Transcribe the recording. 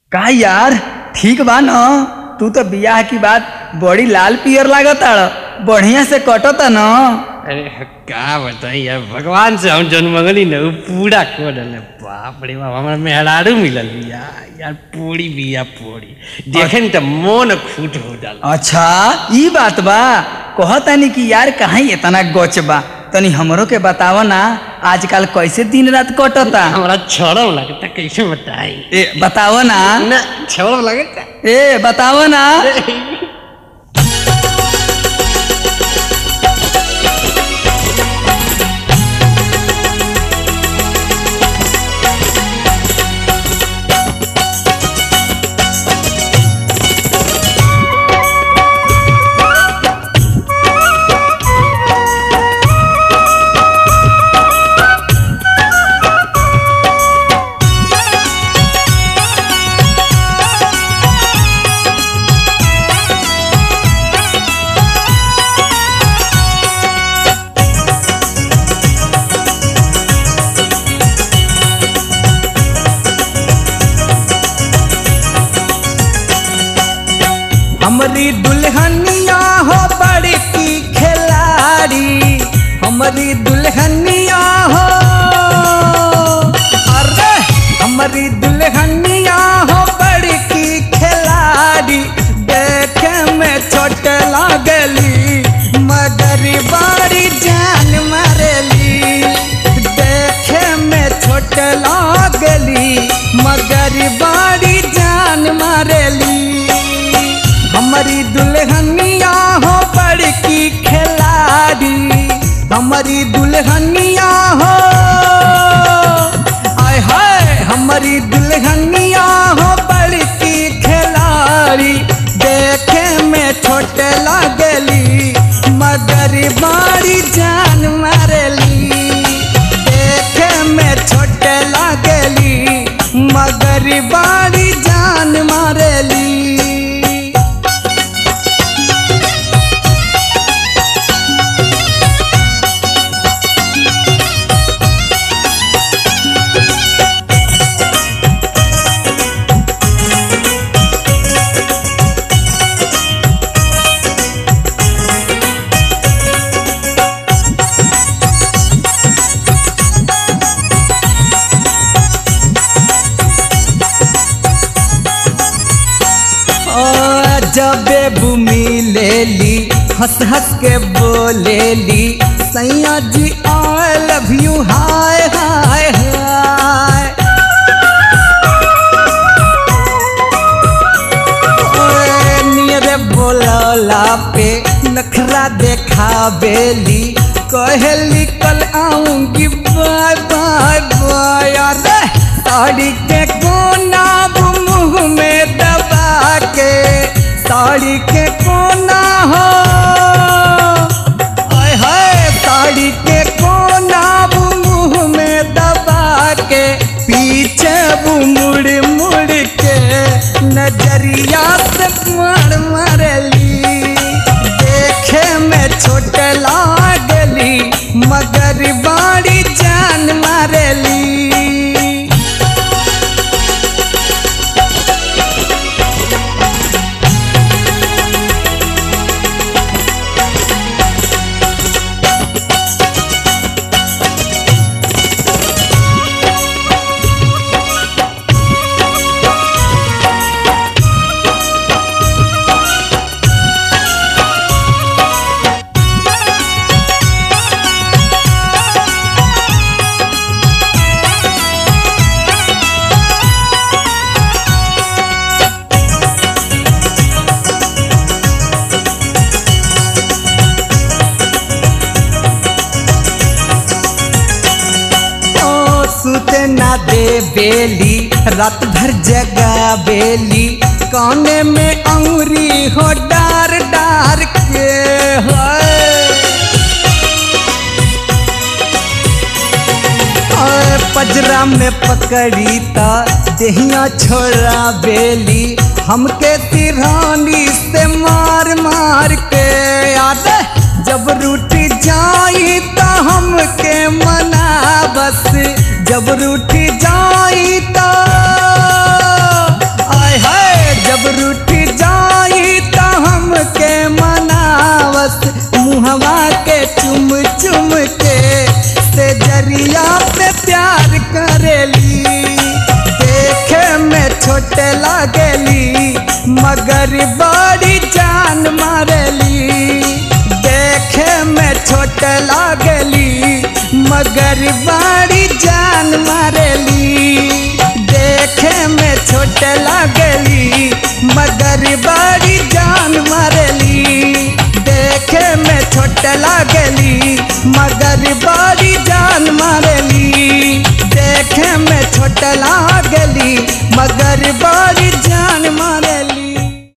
का यार ठीक बा न तू तो बियाह की बात बड़ी लाल पियर लागताड़ बढ़िया से कटता न अरे का बताई यार भगवान से हम जन्म मंगली न उ पूरा कर डले बाप रे बाप हमरा मेहरारू मिलल बिया यार पूरी बिया पूरी देखे न त मन खुट हो जाला अच्छा ई बात बा कहतानी कि यार कहाँ इतना गच बा तनी हमरो के बताव ना आजकल कैसे दिन रात कटता हमरा छोड़म लगता कैसे बताई ए बताव ना ना छोड़म लगता ए बताव ना हमारी दुल्हनिया हो बड़ी की खिलाड़ी हमारी दुल्हनिया हो अरे हमारी दुल्हनिया हो बड़ी की खिलाड़ी देखे में छोट लागली मगर बड़ी जान मारेली देखे में छोट लागली मगर बड़ी जान मारेली हमारी दुल्हनिया हो बड़की खिलाड़ी हमारी दुल्हनिया हो आय हाय हमारी दुल्हनिया हो बड़की खिलाड़ी देखे में छोटे लागली मगर बड़ी जान मारेली देखे में छोटे लागली मगर बड़ी जान मारेली ओ जबे भूमि ले ली हंस हंस के बोलेली सैया जी आई लव यू हाय हाय हाय ओए नियरे बोलला पे नखरा देखा बेली कहली कल आऊंगी बाय बाय बाय अरे साड़ी के कोना मुंह में दबा के साड़ी के कोना हो आय हाय साड़ी के कोना मुंह में दबा के पीछे वो मुड़ मुड़ के नजरिया से मार मारली देखे में छोट लागली मगर बड़ी जान मारली ओ सुते ना दे बेली रात भर जगा बेली काने में अंगुरी हो डार डार के हाय ओए पजरा में पकड़ी ता देहिया छोड़ा बेली हमके तिरहानी से मार मार के याद जब रूठ जाई तो हमके मना बस जब रूठ जाई तो लागली मगर बड़ी जान मारली देखे में छोट लागली मगर बड़ी जान मारली देखे में छोट लागली मगर बड़ी जान मारली देखे में छोट लागली मगर बड़ी जान मारली देखे में छोट लागली मगर बड़ी जान मार